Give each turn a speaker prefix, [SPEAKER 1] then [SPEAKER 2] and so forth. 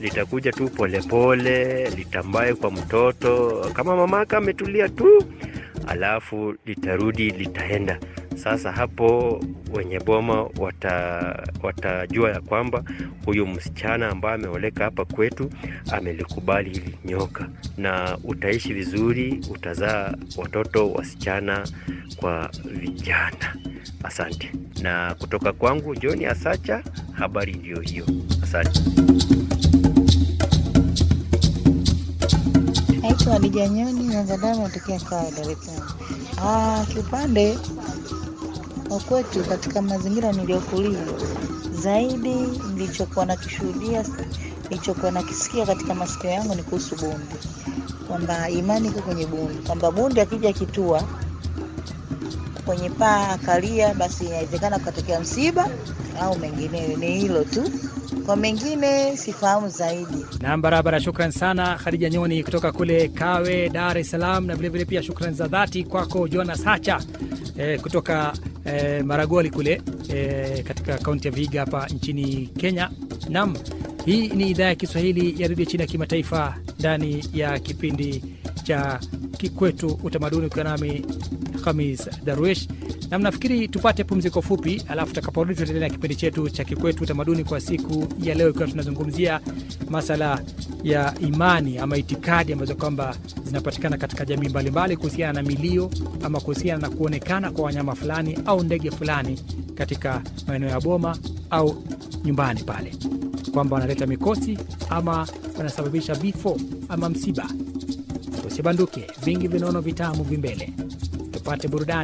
[SPEAKER 1] litakuja tu polepole, litambaye kwa mtoto kama mamaka ametulia tu, alafu litarudi, litaenda. Sasa hapo wenye boma wata, watajua ya kwamba huyu msichana ambaye ameoleka hapa kwetu amelikubali hili nyoka, na utaishi vizuri, utazaa watoto wasichana kwa vijana. Asante. Na kutoka kwangu John Asacha, habari ndiyo hiyo. Asante.
[SPEAKER 2] Naitwa Hadija Nyoni Nyangadamu, natokea Kawe, Dar es Salaam. Ah, kiupande wa kwetu katika mazingira niliyokulia, zaidi nilichokuwa nakishuhudia, nilichokuwa nakisikia katika masikio yangu ni kuhusu bundi, kwamba imani iko kwenye bundi, kwamba bundi akija kitua kwenye paa akalia, basi inawezekana kukatokea msiba au mengineyo. Ni hilo tu, kwa mengine sifahamu zaidi.
[SPEAKER 3] Nam, barabara. Shukran sana Khadija Nyoni kutoka kule Kawe, Dar es Salaam, na vilevile pia shukran za dhati kwako Jonas Hacha eh, kutoka eh, Maragoli kule eh, katika kaunti ya Vihiga hapa nchini Kenya. Nam, hii ni idhaa ya Kiswahili ya redio chini ya kimataifa ndani ya kipindi cha Kikwetu Utamaduni, ukiwa nami Khamis Darwish na mnafikiri tupate pumziko fupi, alafu tutakaporudi tutaendelea na kipindi chetu cha Kikwetu Utamaduni kwa siku ya leo, ikiwa tunazungumzia masala ya imani ama itikadi ambazo kwamba zinapatikana katika jamii mbalimbali kuhusiana na milio ama kuhusiana na kuonekana kwa wanyama fulani au ndege fulani katika maeneo ya boma au nyumbani pale, kwamba wanaleta mikosi ama wanasababisha vifo ama msiba. Usibanduke, vingi vinono vitamu vimbele, tupate burudani.